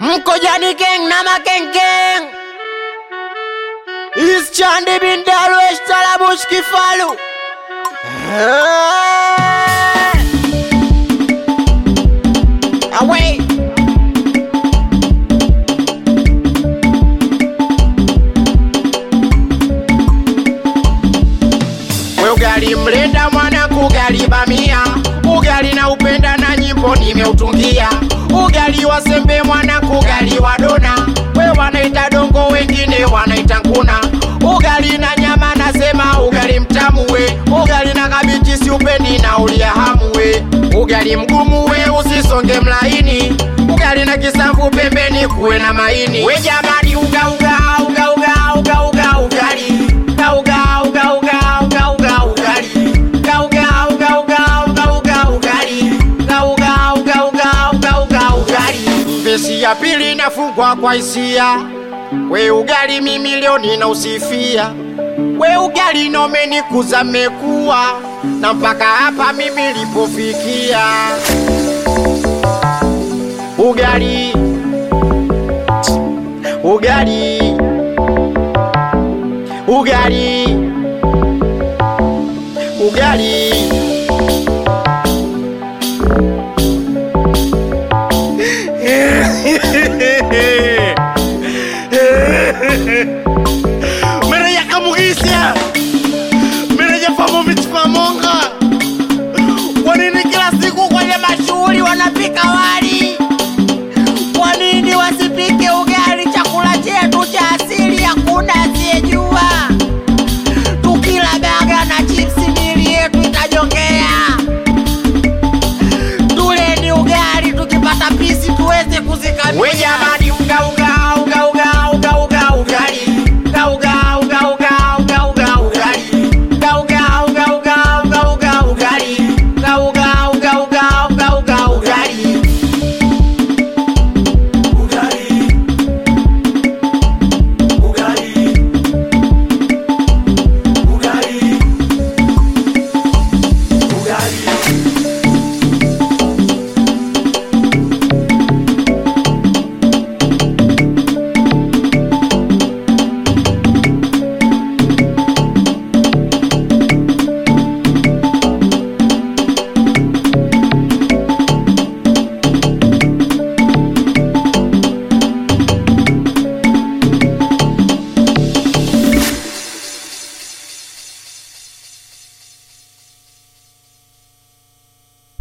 Mkojani Gang na Makengkeng Is Chandi bin Darwesh Talabush Kifalu Away We ugali mlenda mwana kugali bamia ugali na upenda na nyimbo nimeutungia ugali wa sembe mwana kugali wa dona we wanaita dongo wengine wanaita nguna ugali na nyama nasema ugali mtamu we ugali na kabichi si upendi na ulia hamu we ugali mgumu we usisonge mlaini ugali na kisamvu pembeni kuwe na maini we jamani uga uga uga uga uga uga ugali uga uga uga uga uga uga ugali uga uga uga uga uga uga ugali uga uga uga uga uga uga ugali Vesi ya pili nafungwa kwa hisia we ugali mimi leo ninausifia we ugali nomenikuza mekuwa na mpaka hapa mimi lipofikia ugali ugali ugali ugali Mereja Kamugisha, Mereja Famovich Pamonga. Kwa nini kila siku kwenye mashughuli wanapika wali? Kwa nini wasipike ugali? Chakula chetu cha asili hakuna asiyejua. Tukila baga na chipsi, mili yetu itajongea. Tuleni ugali, tukipata pisi tuweze we kuzikabia. jamani